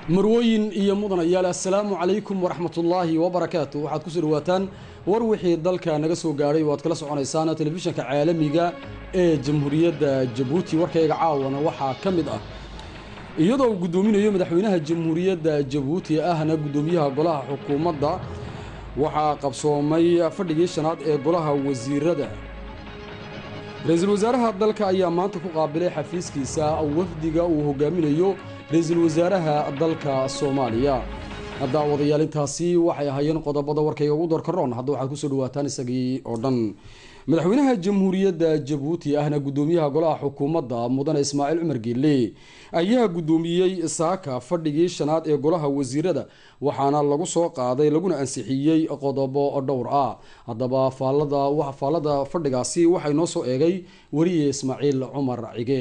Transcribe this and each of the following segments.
marwooyin iyo mudanayaal assalaamu calaykum waraxmatullaahi wabarakaatu waxaad kusoo dhawaataan war wixii dalka naga soo gaadhay oo aad kala soconaysaan telefishinka caalamiga ee jamhuuriyadda jabuuti warkayga caawana waxaa ka mid ah iyadoo uu guddoominayo madaxweynaha jamhuuriyadda jabuuti ahna guddoomiyaha golaha xukuumadda waxaa qabsoomay fadhigii shanaad ee golaha wasiirada ra-iisul wasaaraha dalka ayaa maanta ku qaabilay xafiiskiisa wafdiga uu hogaaminayo ra-iisul wasaaraha dalka soomaaliya daawadayaal intaasi waxay ahaayeen qodobada warkayga ugu doorkaroon hadda waxaad kusoo dhawaataan isagii oo dhan madaxweynaha jamhuuriyadda jabuuti ahna guddoomiyaha golaha xukuumadda mudane ismaaciil cumar geelle ayaa guddoomiyey saaka fadhigii shanaad ee golaha wasiirada waxaana lagu soo qaaday laguna ansixiyey qodobo dhowr ah haddaba faallada faallada fadhigaasi waxay noo soo eegay weriye ismaaciil cumar cige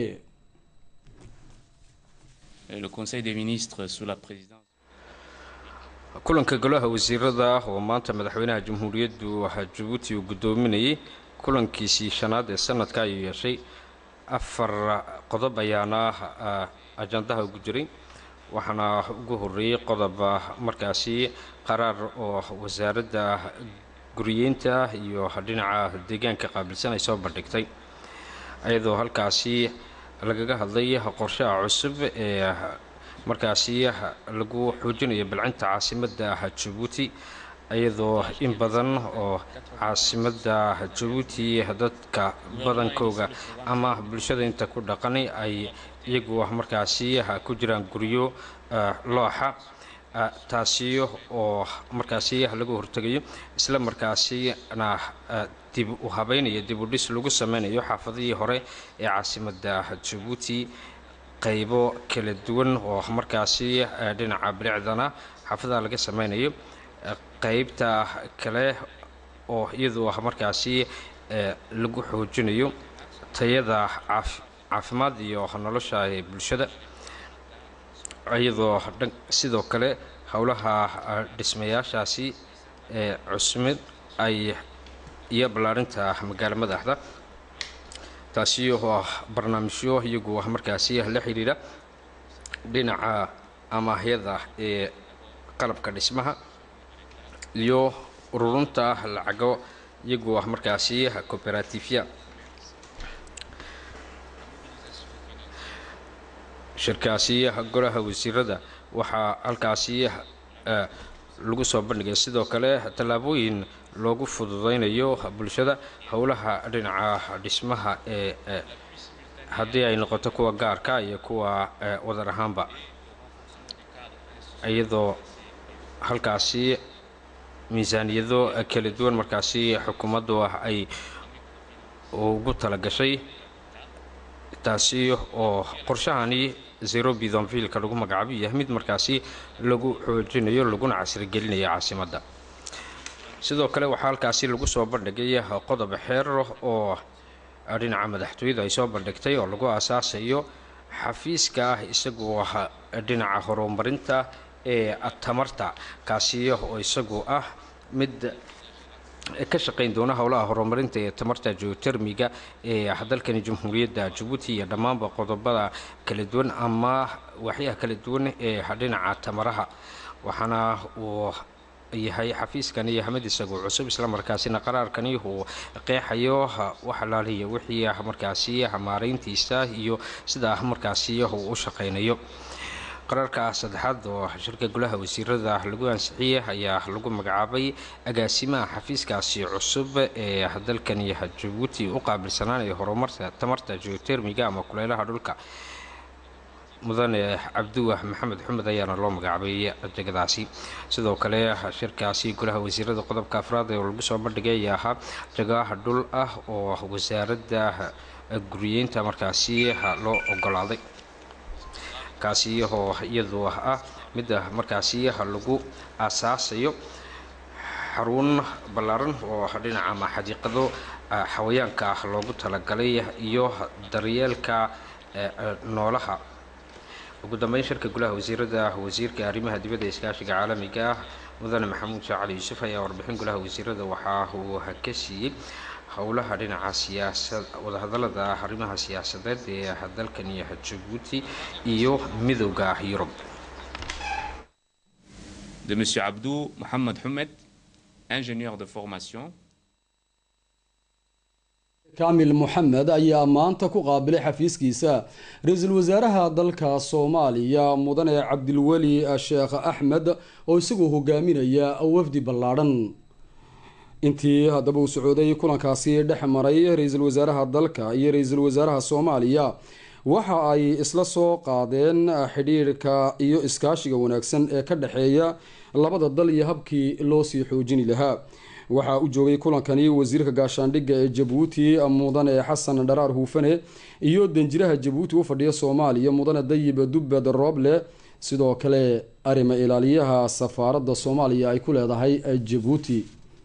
le conseil des ministres sous la présidence kulanka golaha wasiirada oo maanta madaxweynaha jamhuuriyaddu jabuuti uu guddoominayay kulankiisii shanaad ee sanadka ayuu yeeshay afar qodob ayaana ajandaha ugu jiray waxaana ugu horeeyey qodob markaasi qaraar oo wasaaradda guriyeynta iyo dhinaca deegaanka qaabilsan ay soo bandhigtay iyadoo halkaasi lagaga hadlay qorshaha cusub ee markaasi lagu xoojinayo balcinta caasimadda jabuuti iyadoo in badan oo caasimadda jabuuti dadka badankooga ama bulshada inta ku dhaqan ay iyagu markaasi ku jiraan guryo looxa taasi oo markaasi laga hortegayo isla markaasina dib u habeynaya dib u dhis lagu sameynayo xaafadihii hore ee caasimadda jabuuti qaybo kala duwan oo markaasi dhinaca bilicdana xaafadaha laga sameynayo qaybta kale oo iyadu markaasi lagu xoojinayo tayada caafimaad iyo nolosha ee bulshada iyadoo sidoo kale howlaha dhismayaashaasi ee cusmid ay iyo ballaarinta magaalo madaxda taasi oo barnaamijyo iyagu markaasi la xidhiidha dhinaca amaahyada ee qalabka dhismaha iyo ururunta lacago iyagu markaasi cooperatifya shirkaasi golaha wasiirada waxaa halkaasi lagu soo bandhigay sidoo kale tallaabooyin loogu fududeynayo bulshada howlaha dhinaca dhismaha ee haddii ay noqoto kuwa gaarka iyo kuwa wadar ahaanba iyadoo halkaasi miisaaniyado kala duwan markaasi xukuumaddu ay ugu talagashay taasi oo qorshahani zero bidonvillka lagu magacaabo yahay mid markaasi lagu xoojinayo laguna casrigelinayo caasimadda sidoo kale waxaa halkaasi lagu soo bandhigay qodob xeer oo dhinaca madaxtooyada ay soo bandhigtay oo lagu aasaasayo xafiiska ah isagoo dhinaca horumarinta ee tamarta kaasi oo isagu ah mid ka shaqayn doona howlaha horumarinta ee tamarta geotermiga ee dalkani jamhuuriyadda jabuuti iyo dhammaanba qodobada kala duwan ama waxyaha kala duwan ee dhinaca tamaraha waxaana uu yahay xafiiskani mid isagu cusub islamarkaasina qaraarkani uu qeexayo waxalaaliya wixii markaasi maarayntiisa iyo sida markaasi uu u shaqaynayo qaraarka saddexaad oo shirka golaha wasiirada lagu ansixiyey ayaa lagu magacaabay agaasimaha xafiiskaasi cusub ee dalkani jabuuti u qaabilsanaanaya horumarta tamarta geotermiga ama kuleylaha dhulka mudane cabdiwah maxamed xumed ayaana loo magacaabay jegadaasi sidoo kale shirkaasi golaha wasiirada qodobka afraad ee lagu soo bandhigay ayaa ahaa jagaha dhul ah oo wasaaradda guriyeynta markaasi loo ogolaaday kaasi oo iyadu ah midda markaasi lagu aasaasayo xarun ballaaran oo dhinaca ama xadiiqado xawayaanka loogu talagalay iyo daryeelka noolaha ugu dambeyn shirka golaha wasiirada wasiirka arrimaha dibadda iskaashiga caalamiga ah mudane maxamuud sheekh cali yuusuf ayaa warbixin golaha wasiirada waxa uu ka siiyey howlaha dhinaca siyaasad wadahadalada arrimaha siyaasadeed ee dalkani jabuuti iyo midowda yurub de M. Abdou Mohamed Houmed, ingénieur de formation. kaamil moxamed ayaa maanta ku qaabilay xafiiskiisa ra-iisul wasaaraha dalka soomaaliya mudane cabdilweli sheekh axmed oo isagoo hogaaminaya wafdi ballaadhan intii haddaba uu socooday kulankaasi dhex maray ra-iisul wasaaraha dalka iyo ra-iisul wasaaraha soomaaliya waxa ay isla soo qaadeen xidhiirhka iyo iskaashiga wanaagsan ee ka dhexeeya labada dal iyo habkii loo sii xoojini lahaa waxaa u joogay kulankani wasiirka gaashaandhigga ee jabuuti mudane xasan dharaar huufane iyo danjiraha jabuuti u fadhiya soomaaliya mudane dayib dubbed rooble sidoo kale arrima ilaaliyaha safaaradda soomaaliya ay ku leedahay jabuuti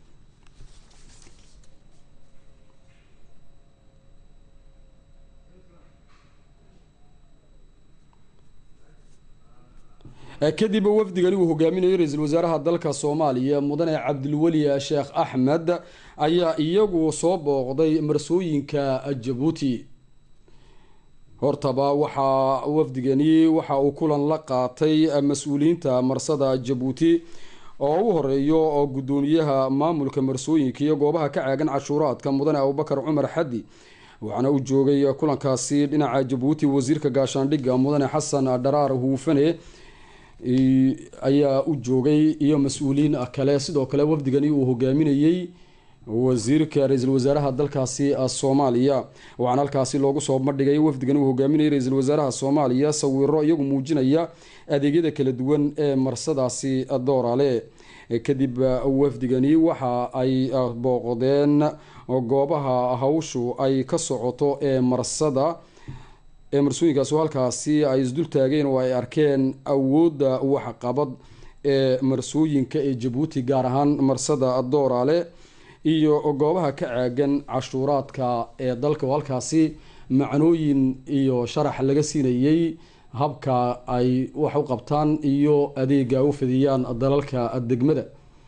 kadib wafdigani uu hogaaminayo ra-iisul wasaaraha dalka soomaaliya mudane cabdilweli sheekh axmed ayaa iyagu soo booqday marsooyinka jabuuti hortaba waxaa wafdigani waxa uu kulan la qaatay mas-uuliyiinta marsada jabuuti oo u horeeyo gudoomiyaha maamulka marsooyinka iyo goobaha ka caagan cashuuraadka mudane abubakar cumar xaddi waxaana u joogay kulankaasi dhinaca jabuuti wasiirka gaashaandhigga mudane xasan dharaar huufane ayaa u joogay iyo mas-uuliyiin kale sidoo kale wafdigani uu hogaaminayey wasiirka ra-iisul wasaaraha dalkaasi soomaaliya waxaana halkaasi loogu soo bandhigay wafdigani uu hogaaminayay ra-iisul wasaaraha soomaaliya sawiro iyagu muujinaya adeegyada kala duwan ee marsadaasi doorale kadib wafdigani waxa ay booqdeen goobaha hawshu ay ka socoto ee marsada ee marsooyinkaas halkaasi ay isdul taageen oo ay arkeen awoodda waxqabad ee marsooyinka ee jabuuti gaar ahaan marsada dooraale iyo goobaha ka caagan cashuuraadka ee dalka oo halkaasi macnooyin iyo sharax laga siinayey habka ay wax u qabtaan iyo adeega u fidiyaan dalalka degmada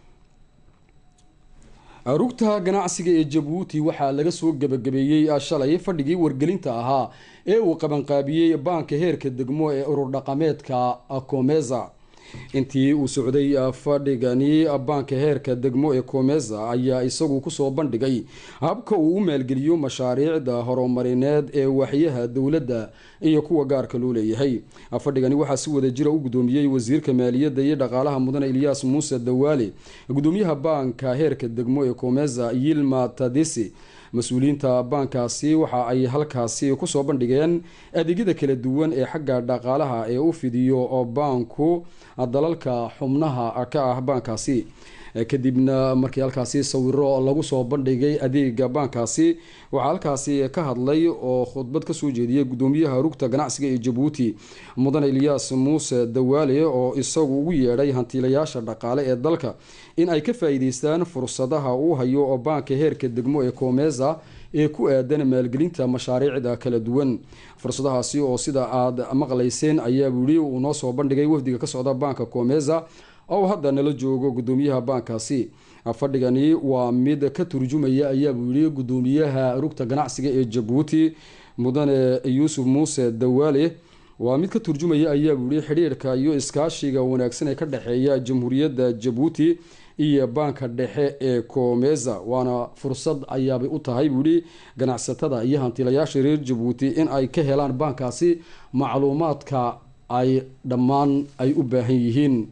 rugta ganacsiga ee jabuuti waxaa laga soo gebagabeeyey shalay fadhigii wargelinta ahaa ee uu qabanqaabiyey baanka heerka degmo ee urur dhaqameedka comeza intii uu socday fadhigani baanka heerka degmo ee comeza ayaa isagu kusoo bandhigay habka uu u maalgeliyo mashaariicda horumarineed ee waxyaha dowladda iyo kuwa gaarka loo leeyahay fadhigani waxaa si wada jira u gudoomiyey wasiirka maaliyadda iyo dhaqaalaha mudane ilyaas muuse dawaale gudoomiyaha baanka heerka degmo ee comeza yilma tadisi mas-uuliyiinta baankaasi waxa ay halkaasi kusoo bandhigeen adeegyada kala duwan ee xagga dhaqaalaha ee u fidiyo baanku dalalka xubnaha ka ah baankaasi kadibna markii halkaasi sawiro lagu soo bandhigay adeega baankaasi waxaa halkaasi ka hadlay oo khudbad kasoo jeediyay gudoomiyaha rugta ganacsiga ee jabuuti mudane ilyaas muuse dawaale oo isagu ugu yeedhay hantiilayaasha dhaqaale ee dalka in ay ka faa-iideystaan fursadaha uu hayo oo baanka heerka degmo ee comeza ee ku aadan maalgelinta mashaariicda kala duwan fursadahaasi oo sida aad maqlayseen ayaa wili uu noo soo bandhigay wafdiga ka socda baanka comeza oo hadda nala joogo gudoomiyaha baankaasi fadhigani waa mid ka turjumaya ayaabuu yihi gudoomiyaha rugta ganacsiga ee jabuuti mudane yuusuf muuse dawaale waa mid ka turjumaya ayaabuu yihi xidhiirka iyo iskaashiga wanaagsan ee ka dhexeeya jamhuuriyadda jabuuti iyo baanka dhexe ee comeza waana fursad ayaabay u tahay buu yihi ganacsatada iyo hantiilayaasha reer jabuuti in ay ka helaan baankaasi macluumaadka ay dhammaan ay u baahan yihiin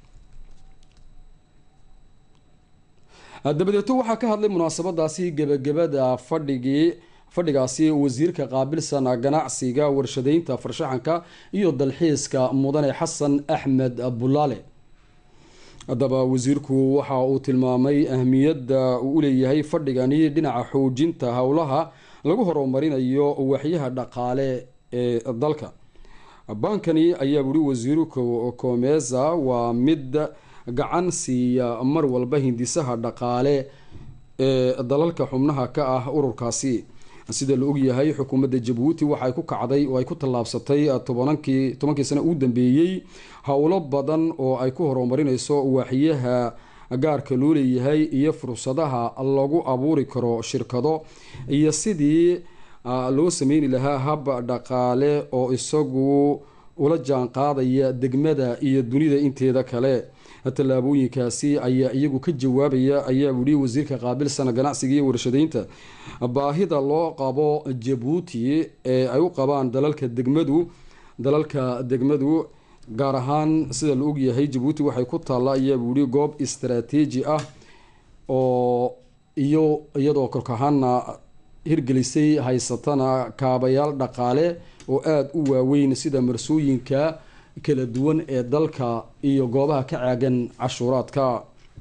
dabadeeto waxaa ka hadlay munaasabadaasi gebagabada fadhigii fadhigaasi wasiirka qaabilsan ganacsiga warshadeynta farshaxanka iyo dalxiiska mudane xasan axmed bulaale haddaba wasiirku waxa uu tilmaamay ahmiyadda uu uleeyahay fadhigani dhinaca xoojinta howlaha lagu horumarinayo waxyaha dhaqaale ee dalka baankani ayaa wuri wasiiru comeza waa mid gacan siiya mar walba hindisaha dhaqaale ee dalalka xubnaha ka ah ururkaasi sida la ogyahay xukuumadda jabuuti waxay ku kacday oo ay ku tallaabsatay tobankii tobankii sano uu dambeeyey howlo badan oo ay ku horumarinayso waaxyaha gaarka loo leeyahay iyo fursadaha lagu abuuri karo shirkado iyo sidii loo sameyni lahaa hab dhaqaale oo isagu ula jaan qaadaya degmada iyo dunida inteeda kale tallaabooyinkaasi ayaa iyagu ka jawaabaya ayaa wili wasiirka qaabilsan ganacsiga iyo warshadaynta baahida loo qabo jabuuti ee ay u qabaan dalalka degmadu dalalka degmadu gaar ahaan sida la ogyahay jabuuti waxay ku taalla ayaa wili goob istaraatiiji ah oo iyo iyadoo korkahaana hirgelisay haysatana kaabayaal dhaqaale oo aada u waaweyn sida marsooyinka kala duwan ee dalka iyo goobaha ka caagan cashuuraadka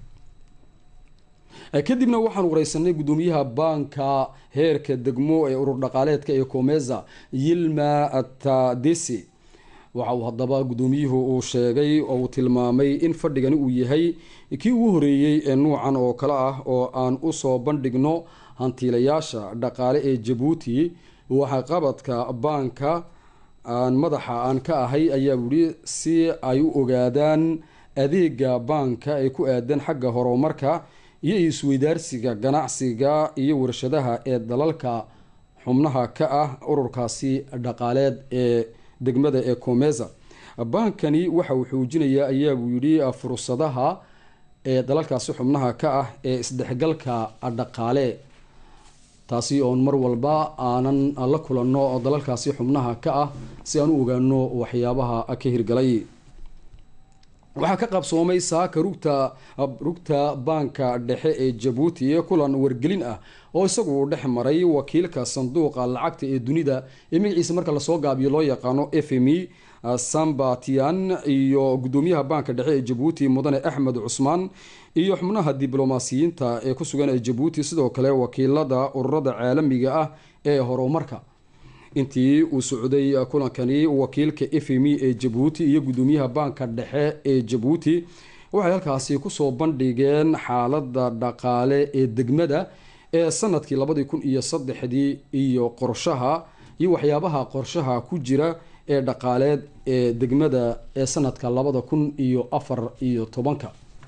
kadibna waxaan wareysanay guddoomiyaha baanka heerka degmo ee urur dhaqaaleedka ee comeza yilma tadesi waxa uu haddaba guddoomiyuhu uu sheegay oo uu tilmaamay in fadhigani uu yahay kii ugu horeeyey ee nuucan oo kale ah oo aan usoo bandhigno hantiilayaasha dhaqaale ee jabuuti waxa qabadka baanka aan madaxa aan ka ahay ayaa wili si ay u ogaadaan adeega baanka ee ku aadan xagga horumarka iyo isweydaarsiga ganacsiga iyo warshadaha ee dalalka xubnaha ka ah ururkaasi dhaqaaleed ee degmada ee comeza baankani waxa uu xoojinayaa ayaa buu yidhi fursadaha ee dalalkaasi xubnaha ka ah ee isdhexgalka dhaqaale taasi oon mar walba aanan la kulanno dalalkaasi xubnaha ka ah si aan u ogaano waxyaabaha ka hirgalay waxaa ka qabsoomay saaka rugta rugta baanka dhexe ee jabuuti kulan wargelin ah oo isagu dhex maray wakiilka sanduuqa lacagta ee dunida ee magaciisa marka lasoo gaabiyo loo yaqaano f m e sambatian iyo guddoomiyaha baanka dhexe ee jabuuti mudane axmed cusmaan iyo xubnaha diblomaasiyiinta ee ku sugan ee jabuuti sidoo kale wakiilada ururada caalamiga ah ee horumarka intii uu socday kulankani wakiilka f m e ee jabuuti iyo guddoomiyaha baanka dhexe ee jabuuti waxay halkaasi kusoo bandhigeen xaalada dhaqaale ee degmada ee sanadkii labadii kun iyo saddexdii iyo qorshaha iyo waxyaabaha qorshaha ku jira ee dhaqaaleed ee degmada ee sanadka labada kun iyo afar iyo tobanka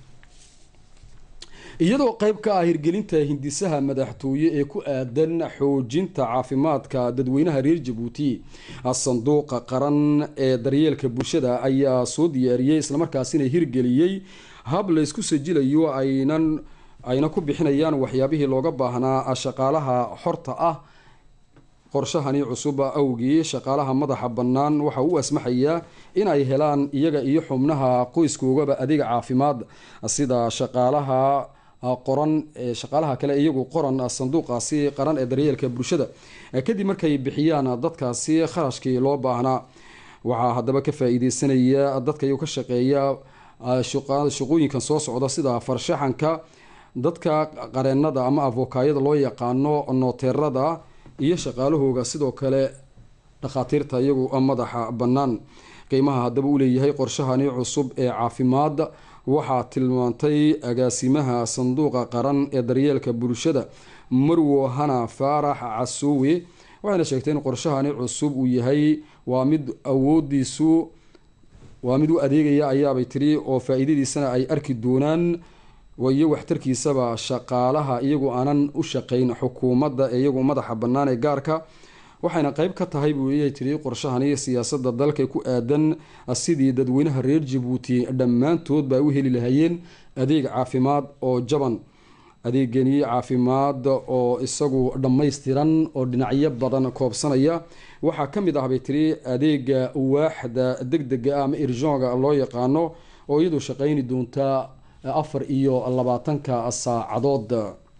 iyadoo qeyb ka ah hirgelinta hindisaha madaxtooye ee ku aadan xoojinta caafimaadka dadweynaha reer jabuuti sanduuqa qaran ee daryeelka bulshada ayaa soo diyaariyey islamarkaasina hirgeliyey hab laysku sajilayo aynan ayna ku bixinayaan waxyaabihii looga baahnaa shaqaalaha xorta ah qorshahani cusub awgii shaqaalaha madaxa bannaan waxa u asmaxayaa in ay helaan iyaga iyo xubnaha qoyskoogaba adeeg caafimaad sida shaqaalaha qoran shaqaalaha kale iyagu qoran sanduuqaasi qaran ee daryeelka bulshada kadib markay bixiyaan dadkaasi kharashkii loo baahnaa waxaa haddaba ka faa-iideysanaya dadka iyagu ka shaqeeya shaqooyinkan soo socda sida farshaxanka dadka qareenada ama avokaayada loo yaqaano nooteerada iyo shaqaalahooga sidoo kale dhakhaatiirta iyagu madaxa bannaan qiimaha haddaba u leeyahay qorshahani cusub ee caafimaad waxaa tilmaantay agaasimaha sanduuqa qaran ee daryeelka bulshada marwo hana faarax casoowe waxayna sheegtay in qorshahani cusub uu yahay waa mid awoodiisu waa mid u adeegaya ayaabay tiri oo faa-iidadiisana ay arki doonaan iyo waxtarkiisaba shaqaalaha iyagu aanan u shaqayn xukuumadda ee iyagu madaxa bannaan ee gaarka waxayna qeyb ka tahay buuyay tiri qorshahani siyaasada dalka ku aadan sidii dadweynaha reer jabuuti dhammaantoodba ay u heli lahayeen adeeg caafimaad oo jaban adeegani caafimaad oo isagu dhammaystiran oo dhinacyo badan koobsanaya waxaa ka mid ah bay tiri adeega waaxda deg dega ah ama irjonga loo yaqaano oo iyadu shaqayni doonta afar iyo labaatanka saacadood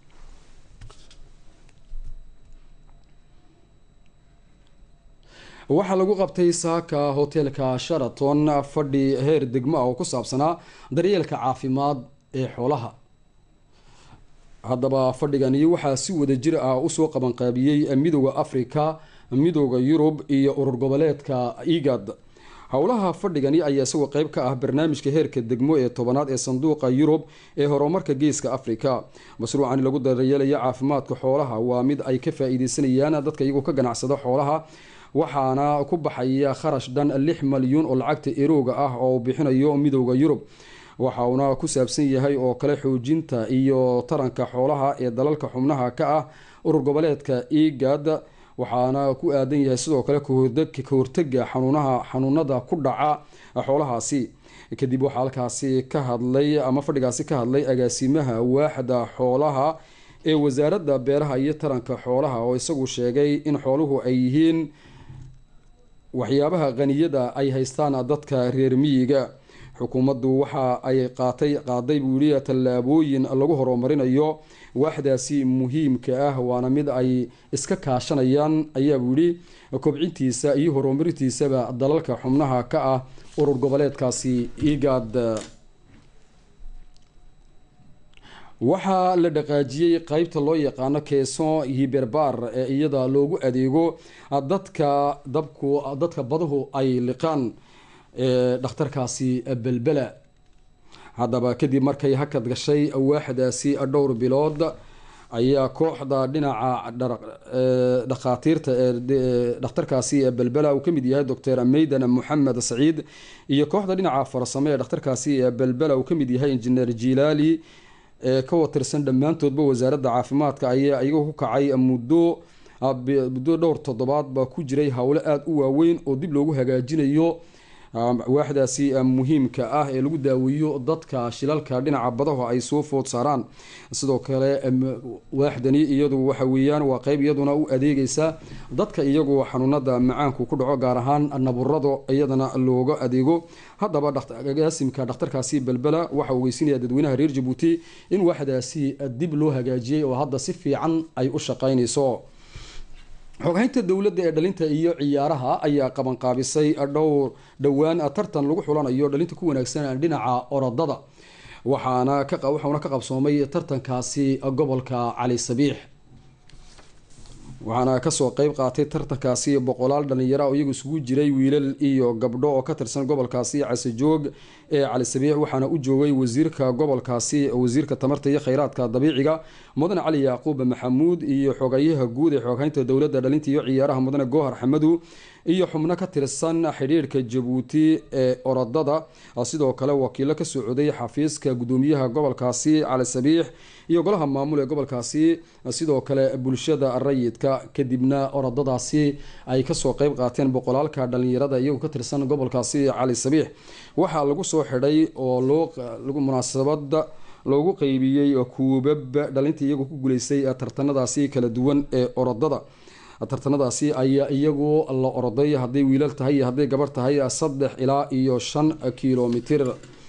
waxaa lagu qabtay saaka hoteelka sharaton fadhi heer degmo ah oo ku saabsanaa daryeelka caafimaad ee xoolaha haddaba fadhigani waxaa si wada jir ah usoo qabanqaabiyey midooda africa midooda yurub iyo urur goboleedka igad howlaha fadhigani ayaa isagoo qeyb ka ah barnaamijka heerka degmo ee tobanaad ee sanduuqa yurub ee horumarka geeska africa mashruucani lagu daryeelaya caafimaadka xoolaha waa mid ay ka faa-iideysanayaan dadka iyagoo ka ganacsada xoolaha waxaana ku baxaya kharash dhan lix malyuun oo lacagta erooga ah oo uu bixinayo midooda yurub waxa uuna ku saabsan yahay oo kale xoojinta iyo taranka xoolaha ee dalalka xubnaha ka ah urur goboleedka igad waxaana ku aadan yahay sidoo kale ka hortega xanuunaha xanuunada ku dhaca xoolahaasi kadib waxaa halkaasi ka hadlay ama fadhigaasi ka hadlay agaasimaha waaxda xoolaha ee wasaaradda beeraha iyo taranka xoolaha oo isagu sheegay in xooluhu ay yihiin waxyaabaha qaniyada ay haystaan dadka reer miyiga xukuumaddu waxa ay qaatay qaaday buu yihi tallaabooyin lagu horumarinayo waaxdaasi muhiimka ah waana mid ay iska kaashanayaan ayaa buu yihi kobcintiisa iyo horumarintiisaba dalalka xubnaha ka ah urur goboleedkaasi igaad waxaa la dhaqaajiyey qeybta loo yaqaano keeson hiberbar ee iyada loogu adeego dadka dabku dadka baduhu ay liqaan dhakhtarkaasi belbela haddaba kadib markay hakad gashay waaxdaasi dhowr bilood ayaa kooxda dhinaca dhakhaatiirta ee dhakhtarkaasi belbela uu kamid yahay doctor meydan moxamed saciid iyo kooxda dhinaca farsamo ee dhakhtarkaasi belbela uu kamid yahay injineer jilaali ee ka watirsan dhammaantoodba wasaaradda caafimaadka ayaa iyaga ku kacay muddo muddo dhowr toddobaadba ku jiray howlo aada u waaweyn oo dib loogu hagaajinayo waaxdaasi muhiimka ah ee lagu daaweeyo dadka shilalka dhinaca badaho ay soo food saaraan sidoo kale waaxdani iyadu waxa weeyaan waa qeyb iyaduna u adeegeysa dadka iyagu xanuunada macaanku ku dhaco gaar ahaan naburado iyadana looga adeego haddaba agaasimka dhakhtarkaasi belbela waxa uu geysinaya dadweynaha reer jabuuti in waaxdaasi dib loo hagaajiyey oo hadda si fiican ay u shaqeyneyso xoghaynta dowladda ee dhalinta iyo ciyaaraha ayaa qabanqaabisay dhowr dhowaan tartan lagu xulanayo dhalinta ku wanaagsan dhinaca orodada waxaana waxauna ka qabsoomay tartankaasi gobolka cali sabiix waxaana kasoo qeyb qaatay tartankaasi boqolaal dhalinyaro oo iyagu isugu jiray wiilal iyo gabdho oo ka tirsan gobolkaasi casejoog ee cali sabiix waxaana u joogay wasiirka gobolkaasi wasiirka tamarta iyo kheyraadka dabiiciga mudane cali yacquub maxamuud iyo xogayaha guud ee xooghaynta dowladda dhalinta iyo ciyaaraha mudane goohar xamadu iyo xubno ka tirsan xidhiirhka jabuuti ee orodada sidoo kale wakiilo ka socday xafiiska gudoomiyaha gobolkaasi cali sabiix iyo golaha maamul ee gobolkaasi sidoo kale bulshada rayidka kadibna orodadaasi ay kasoo qeyb qaateen boqolaalka dhalinyarada iyagu ka tirsan gobolkaasi cali sabiix waxaa lagu soo xidhay oo loo munaasabada loogu qeybiyey kuubab dhalinta iyagu ku guuleystay tartanadaasi kala duwan ee orodada tartanadaasi ayaa iyagu la oroday hadday wiilal tahay iyo hadday gabar tahay saddex ilaa iyo shan kilomitir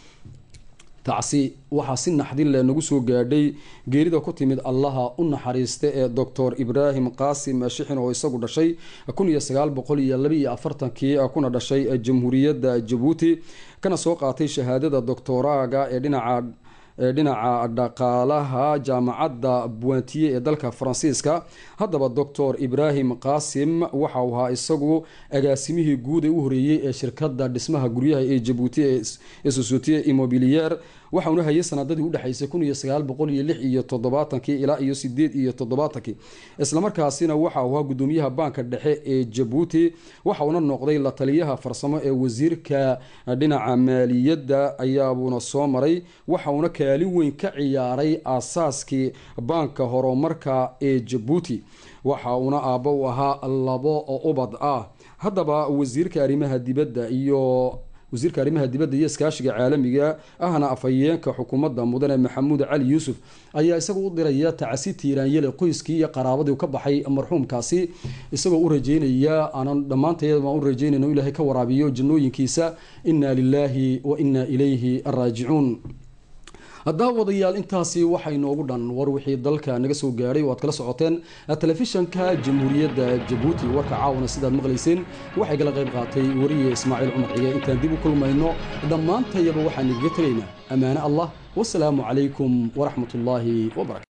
tacsi waxaa si naxdin leh nagu soo gaadhay geerida ku timid allaha u naxariista ee doctor ibraahim qaasim shixin oo isagu dhashay kun iyo sagaal boqol iyo labaiyo afartankii kuna dhashay jamhuuriyadda jabuuti kana soo qaatay shahaadada doctoraaga ee dhinaca dhinaca dhaqaalaha jaamacadda buantiye ee dalka faransiiska haddaba doctor ibraahim qaasim waxa uu ahaa isagu agaasimihii guud ee u horeeyey ee shirkadda dhismaha guryaha ee jabuuti ee societe immobilier waxauna hayay sanadadii udhexeysay kun iyo sagaal boqol iyo lix iyo toddobaatankii ilaa iyo sideed iyo toddobaatankii islamarkaasina waxa uu ahaa gudoomiyaha baanka dhexe ee jabuuti waxauna noqday la taliyaha farsamo ee wasiirka dhinaca maaliyadda ayaabuuna soo maray waxauna kaalin weyn ka ciyaaray aasaaskii baanka horumarka ee jabuuti waxa uuna aabbo u ahaa labo ubad ah haddaba wasiirka arrimaha dibadda iyo wasiirka arrimaha dibadda iyo iskaashiga caalamiga ahna afhayeenka xukuumadda mudane maxamuud cali yuusuf ayaa isagu u diraya tacasi tiiraanyele qoyskii iyo qaraabadii ka baxay marxuumkaasi isagoo u rajeynaya aanan dhammaanteed baan u rajeynayna in ilaahay ka waraabiyo jannooyinkiisa inna lilaahi wa inna ilayhi raajicuun daawadayaal intaasi waxaa inoogu dhan war wixii dalka naga soo gaadhay oo aad kala socoteen telefishanka jamhuuriyadda jabuuti warka caawana sidaad maqlayseen waxay kala qayb qaatay wariye ismaaciil cumar cige intaan dib u kulmayno dhammaantayaba waxaan igaga tegaynaa ammaane allah wasalaamu calaykum waraxmat ullaahi wabarakatu